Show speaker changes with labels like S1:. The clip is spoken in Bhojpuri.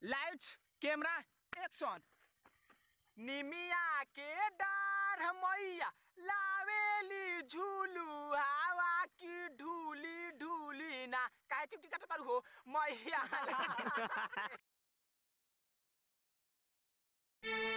S1: लाइट्स कैमरा एक्शन निमिया के डार मैया लावेली झूलू हवा की ढूली ढूली ना काहे चिपटी काटो तारू हो मैया